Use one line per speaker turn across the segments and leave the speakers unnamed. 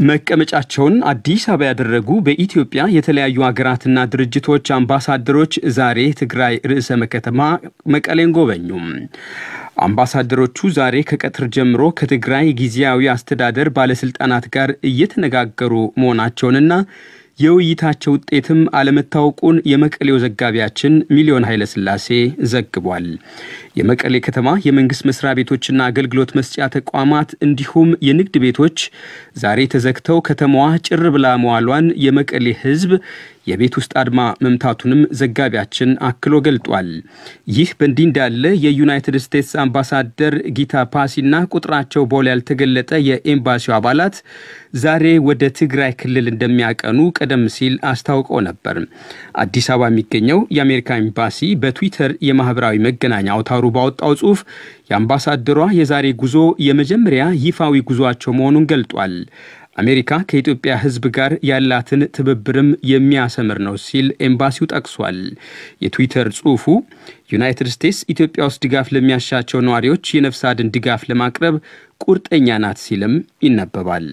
መቀመጫቸውን አዲስ አበባ ያደረጉ በኢትዮጵያ የተለያዩ ሀገራትና ድርጅቶች አምባሳደሮች ዛሬ ትግራይ ርዕሰ ከተማ መቀሌን ጎበኙ። አምባሳደሮቹ ዛሬ ከቀትር ጀምሮ ከትግራይ ጊዜያዊ አስተዳደር ባለስልጣናት ጋር እየተነጋገሩ መሆናቸውንና የውይይታቸው ውጤትም አለመታወቁን የመቀሌው ዘጋቢያችን ሚሊዮን ኃይለስላሴ ዘግቧል። የመቀሌ ከተማ የመንግስት መስሪያ ቤቶችና አገልግሎት መስጫ ተቋማት እንዲሁም የንግድ ቤቶች ዛሬ ተዘግተው ከተማዋ ጭር ብላ መዋሏን የመቀሌ ሕዝብ የቤት ውስጥ አድማ መምታቱንም ዘጋቢያችን አክሎ ገልጧል። ይህ በእንዲህ እንዳለ የዩናይትድ ስቴትስ አምባሳደር ጊታ ፓሲና ቁጥራቸው በውል ያልተገለጠ የኤምባሲው አባላት ዛሬ ወደ ትግራይ ክልል እንደሚያቀኑ ቀደም ሲል አስታውቀው ነበር። አዲስ አበባ የሚገኘው የአሜሪካ ኤምባሲ በትዊተር የማህበራዊ መገናኛ አውታሩ ባወጣው ጽሑፍ የአምባሳደሯ የዛሬ ጉዞ የመጀመሪያ ይፋዊ ጉዟቸው መሆኑን ገልጧል። አሜሪካ ከኢትዮጵያ ሕዝብ ጋር ያላትን ትብብርም የሚያሰምር ነው ሲል ኤምባሲው ጠቅሷል። የትዊተር ጽሑፉ ዩናይትድ ስቴትስ ኢትዮጵያ ውስጥ ድጋፍ ለሚያሻቸው ነዋሪዎች የነፍስ አድን ድጋፍ ለማቅረብ ቁርጠኛ ናት ሲልም ይነበባል።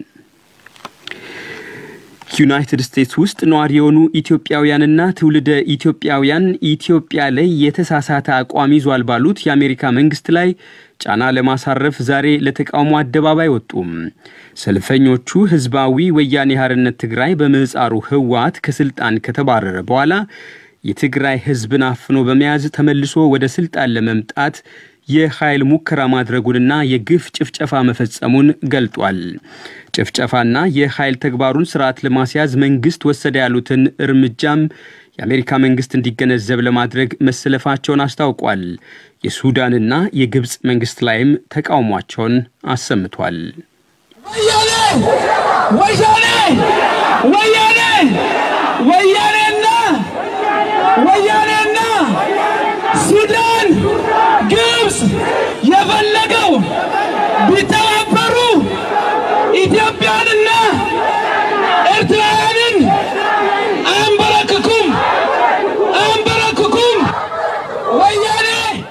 ዩናይትድ ስቴትስ ውስጥ ነዋሪ የሆኑ ኢትዮጵያውያንና ትውልደ ኢትዮጵያውያን ኢትዮጵያ ላይ የተሳሳተ አቋም ይዟል ባሉት የአሜሪካ መንግስት ላይ ጫና ለማሳረፍ ዛሬ ለተቃውሞ አደባባይ ወጡም። ሰልፈኞቹ ህዝባዊ ወያኔ ሓርነት ትግራይ በምህፃሩ ህወሓት ከስልጣን ከተባረረ በኋላ የትግራይ ህዝብን አፍኖ በመያዝ ተመልሶ ወደ ስልጣን ለመምጣት የኃይል ሙከራ ማድረጉንና የግፍ ጭፍጨፋ መፈጸሙን ገልጧል። ጭፍጨፋና የኃይል ተግባሩን ስርዓት ለማስያዝ መንግስት ወሰደ ያሉትን እርምጃም የአሜሪካ መንግስት እንዲገነዘብ ለማድረግ መሰለፋቸውን አስታውቋል። የሱዳንና የግብፅ መንግስት ላይም ተቃውሟቸውን አሰምቷል።
ወያኔ ወያኔ ወያኔ ወያኔና ወያኔና ሱዳን ግብፅ የፈለገው ቢተባበሩ ኢትዮጵያንና ኤርትራውያንን አንበረክኩም አንበረክኩም ወያኔ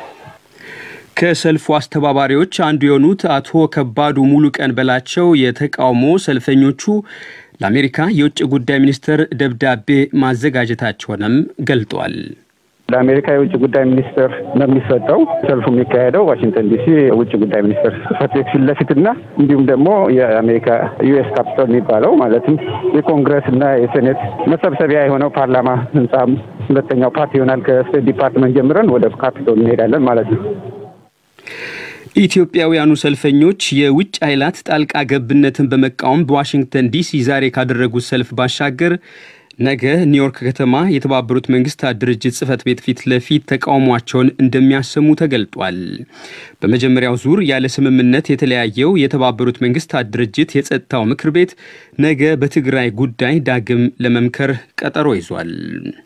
ከሰልፉ አስተባባሪዎች አንዱ የሆኑት አቶ ከባዱ ሙሉ ቀን በላቸው የተቃውሞ ሰልፈኞቹ ለአሜሪካ የውጭ ጉዳይ ሚኒስትር ደብዳቤ ማዘጋጀታቸውንም ገልጧል።
ለአሜሪካ የውጭ ጉዳይ ሚኒስትር ነው የሚሰጠው። ሰልፉ የሚካሄደው ዋሽንግተን ዲሲ የውጭ ጉዳይ ሚኒስትር ጽሕፈት ቤት ፊት ለፊትና እንዲሁም ደግሞ የአሜሪካ ዩኤስ ካፒቶል የሚባለው ማለትም የኮንግረስ እና የሴኔት መሰብሰቢያ የሆነው ፓርላማ ህንጻ ሁለተኛው ፓርት ይሆናል። ከስቴት ዲፓርትመንት ጀምረን ወደ ካፒቶል እንሄዳለን ማለት ነው።
ኢትዮጵያውያኑ ሰልፈኞች የውጭ ኃይላት ጣልቃ ገብነትን በመቃወም በዋሽንግተን ዲሲ ዛሬ ካደረጉት ሰልፍ ባሻገር ነገ ኒውዮርክ ከተማ የተባበሩት መንግስታት ድርጅት ጽህፈት ቤት ፊት ለፊት ተቃውሟቸውን እንደሚያሰሙ ተገልጧል። በመጀመሪያው ዙር ያለ ስምምነት የተለያየው የተባበሩት መንግስታት ድርጅት የጸጥታው ምክር ቤት ነገ በትግራይ ጉዳይ ዳግም ለመምከር ቀጠሮ ይዟል።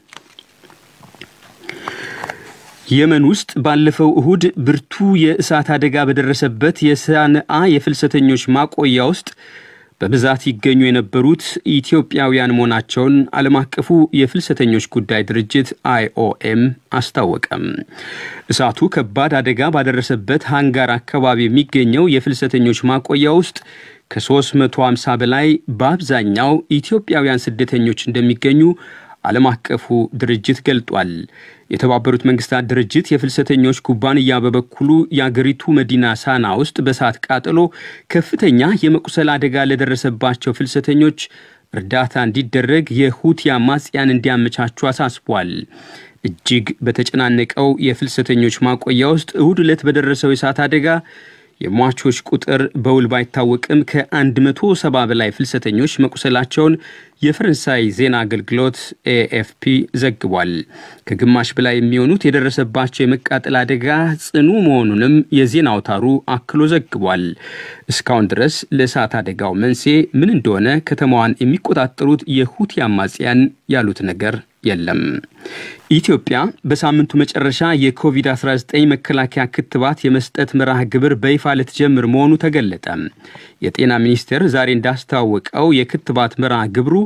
የመን ውስጥ ባለፈው እሁድ ብርቱ የእሳት አደጋ በደረሰበት የሳንአ የፍልሰተኞች ማቆያ ውስጥ በብዛት ይገኙ የነበሩት ኢትዮጵያውያን መሆናቸውን ዓለም አቀፉ የፍልሰተኞች ጉዳይ ድርጅት አይኦኤም አስታወቀም። እሳቱ ከባድ አደጋ ባደረሰበት ሃንጋር አካባቢ የሚገኘው የፍልሰተኞች ማቆያ ውስጥ ከ350 በላይ በአብዛኛው ኢትዮጵያውያን ስደተኞች እንደሚገኙ ዓለም አቀፉ ድርጅት ገልጧል። የተባበሩት መንግስታት ድርጅት የፍልሰተኞች ኩባንያ በበኩሉ የአገሪቱ መዲና ሳና ውስጥ በእሳት ቃጠሎ ከፍተኛ የመቁሰል አደጋ ለደረሰባቸው ፍልሰተኞች እርዳታ እንዲደረግ የሁቲ አማጽያን እንዲያመቻቹ አሳስቧል። እጅግ በተጨናነቀው የፍልሰተኞች ማቆያ ውስጥ እሁድ ዕለት በደረሰው የእሳት አደጋ የሟቾች ቁጥር በውል ባይታወቅም ከ170 በላይ ፍልሰተኞች መቁሰላቸውን የፈረንሳይ ዜና አገልግሎት ኤኤፍፒ ዘግቧል። ከግማሽ በላይ የሚሆኑት የደረሰባቸው የመቃጠል አደጋ ጽኑ መሆኑንም የዜና አውታሩ አክሎ ዘግቧል። እስካሁን ድረስ ለእሳት አደጋው መንስኤ ምን እንደሆነ ከተማዋን የሚቆጣጠሩት የሁቲ አማጽያን ያሉት ነገር የለም። ኢትዮጵያ በሳምንቱ መጨረሻ የኮቪድ-19 መከላከያ ክትባት የመስጠት መርሃ ግብር በይፋ ልትጀምር መሆኑ ተገለጠ። የጤና ሚኒስቴር ዛሬ እንዳስታወቀው የክትባት መርሃ ግብሩ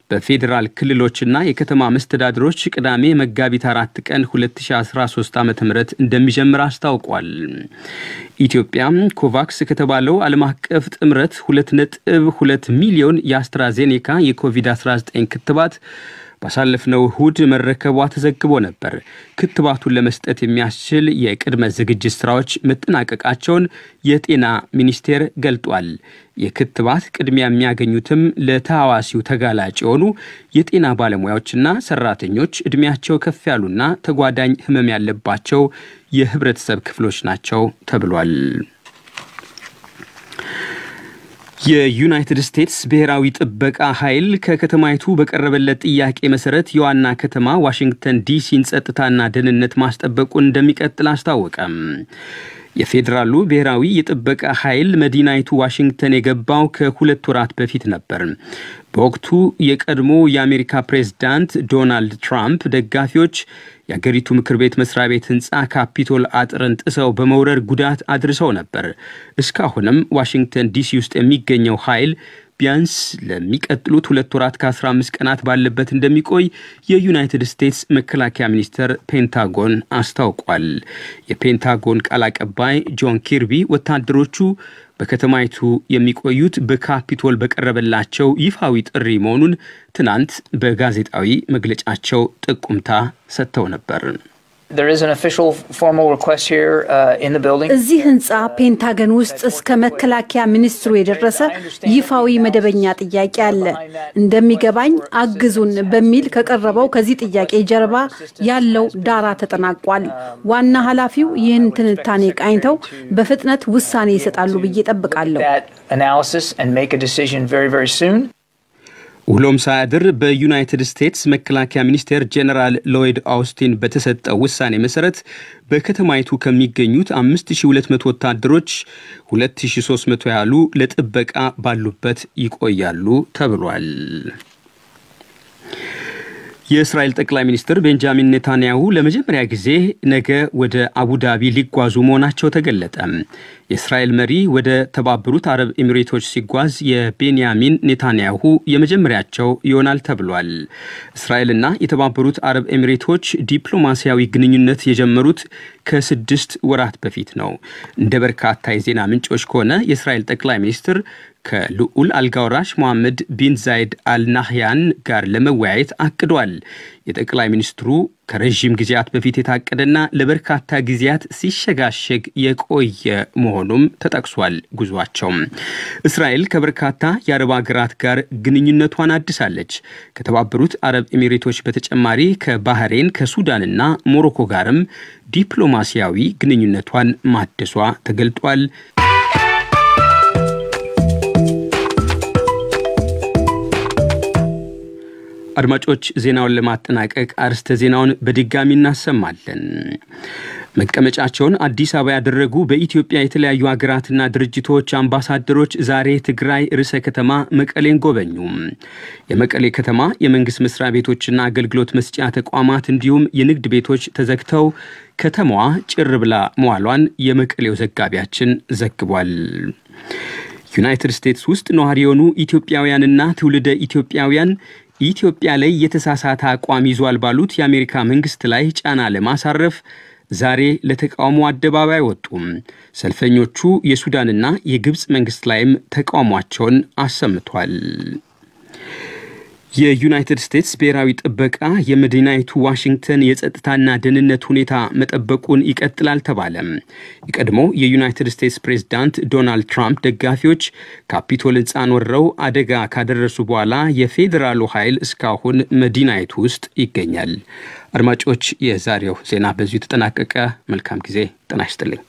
በፌዴራል ክልሎችና የከተማ መስተዳድሮች ቅዳሜ መጋቢት አራት ቀን 2013 ዓ ም እንደሚጀምር አስታውቋል። ኢትዮጵያ ኮቫክስ ከተባለው ዓለም አቀፍ ጥምረት 2.2 ሚሊዮን የአስትራዜኔካ የኮቪድ-19 ክትባት ባሳለፍነው እሁድ መረከቧ ተዘግቦ ነበር። ክትባቱን ለመስጠት የሚያስችል የቅድመ ዝግጅት ስራዎች መጠናቀቃቸውን የጤና ሚኒስቴር ገልጧል። የክትባት ቅድሚያ የሚያገኙትም ለተሐዋሲው ተጋላጭ የሆኑ የጤና ባለሙያዎችና ሰራተኞች፣ ዕድሜያቸው ከፍ ያሉና ተጓዳኝ ህመም ያለባቸው የህብረተሰብ ክፍሎች ናቸው ተብሏል። የዩናይትድ ስቴትስ ብሔራዊ ጥበቃ ኃይል ከከተማይቱ በቀረበለት ጥያቄ መሰረት የዋና ከተማ ዋሽንግተን ዲሲን ጸጥታና ደህንነት ማስጠበቁን እንደሚቀጥል አስታወቀም። የፌዴራሉ ብሔራዊ የጥበቃ ኃይል መዲናይቱ ዋሽንግተን የገባው ከሁለት ወራት በፊት ነበር። በወቅቱ የቀድሞ የአሜሪካ ፕሬዝዳንት ዶናልድ ትራምፕ ደጋፊዎች የአገሪቱ ምክር ቤት መስሪያ ቤት ህንፃ ካፒቶል አጥርን ጥሰው በመውረር ጉዳት አድርሰው ነበር። እስካሁንም ዋሽንግተን ዲሲ ውስጥ የሚገኘው ኃይል ቢያንስ ለሚቀጥሉት ሁለት ወራት ከ15 ቀናት ባለበት እንደሚቆይ የዩናይትድ ስቴትስ መከላከያ ሚኒስቴር ፔንታጎን አስታውቋል። የፔንታጎን ቃል አቀባይ ጆን ኪርቢ ወታደሮቹ በከተማይቱ የሚቆዩት በካፒቶል በቀረበላቸው ይፋዊ ጥሪ መሆኑን ትናንት በጋዜጣዊ መግለጫቸው ጥቁምታ ሰጥተው ነበር።
እዚህ ህንፃ ፔንታገን ውስጥ እስከ መከላከያ ሚኒስትሩ የደረሰ ይፋዊ መደበኛ ጥያቄ አለ። እንደሚገባኝ አግዙን በሚል ከቀረበው ከዚህ ጥያቄ ጀርባ ያለው ዳራ ተጠናቋል። ዋና ኃላፊው ይህን ትንታኔ ቃኝተው በፍጥነት ውሳኔ ይሰጣሉ ብዬ ጠብቃለሁ።
ውሎም ሳያድር በዩናይትድ ስቴትስ መከላከያ ሚኒስቴር ጄኔራል ሎይድ አውስቲን በተሰጠው ውሳኔ መሰረት በከተማይቱ ከሚገኙት 5200 ወታደሮች 2300 ያህሉ ለጥበቃ ባሉበት ይቆያሉ ተብሏል። የእስራኤል ጠቅላይ ሚኒስትር ቤንጃሚን ኔታንያሁ ለመጀመሪያ ጊዜ ነገ ወደ አቡዳቢ ሊጓዙ መሆናቸው ተገለጠ። የእስራኤል መሪ ወደ ተባበሩት አረብ ኤሚሬቶች ሲጓዝ የቤንያሚን ኔታንያሁ የመጀመሪያቸው ይሆናል ተብሏል። እስራኤልና የተባበሩት አረብ ኤሚሬቶች ዲፕሎማሲያዊ ግንኙነት የጀመሩት ከስድስት ወራት በፊት ነው። እንደ በርካታ የዜና ምንጮች ከሆነ የእስራኤል ጠቅላይ ሚኒስትር ከልዑል አልጋወራሽ ሞሐመድ ቢን ዛይድ አልናህያን ጋር ለመወያየት አቅዷል። የጠቅላይ ሚኒስትሩ ከረዥም ጊዜያት በፊት የታቀደና ለበርካታ ጊዜያት ሲሸጋሸግ የቆየ መሆኑም ተጠቅሷል። ጉዟቸው እስራኤል ከበርካታ የአረብ ሀገራት ጋር ግንኙነቷን አድሳለች። ከተባበሩት አረብ ኤሚሬቶች በተጨማሪ ከባህሬን ከሱዳንና ሞሮኮ ጋርም ዲፕሎማሲያዊ ግንኙነቷን ማደሷ ተገልጧል። አድማጮች ዜናውን ለማጠናቀቅ አርስተ ዜናውን በድጋሚ እናሰማለን። መቀመጫቸውን አዲስ አበባ ያደረጉ በኢትዮጵያ የተለያዩ ሀገራትና ድርጅቶች አምባሳደሮች ዛሬ ትግራይ ርዕሰ ከተማ መቀሌን ጎበኙ። የመቀሌ ከተማ የመንግስት መስሪያ ቤቶችና አገልግሎት መስጫ ተቋማት እንዲሁም የንግድ ቤቶች ተዘግተው ከተማዋ ጭር ብላ መዋሏን የመቀሌው ዘጋቢያችን ዘግቧል። ዩናይትድ ስቴትስ ውስጥ ነዋሪ የሆኑ ኢትዮጵያውያንና ትውልደ ኢትዮጵያውያን ኢትዮጵያ ላይ የተሳሳተ አቋም ይዟል ባሉት የአሜሪካ መንግስት ላይ ጫና ለማሳረፍ ዛሬ ለተቃውሞ አደባባይ ወጡም። ሰልፈኞቹ የሱዳንና የግብፅ መንግስት ላይም ተቃውሟቸውን አሰምቷል። የዩናይትድ ስቴትስ ብሔራዊ ጥበቃ የመዲናይቱ ዋሽንግተን የጸጥታና ደህንነት ሁኔታ መጠበቁን ይቀጥላል ተባለ። የቀድሞ የዩናይትድ ስቴትስ ፕሬዝዳንት ዶናልድ ትራምፕ ደጋፊዎች ካፒቶል ሕንፃን ወረው አደጋ ካደረሱ በኋላ የፌዴራሉ ኃይል እስካሁን መዲናይቱ ውስጥ ይገኛል። አድማጮች፣ የዛሬው ዜና በዚሁ ተጠናቀቀ። መልካም ጊዜ። ጤና ይስጥልኝ።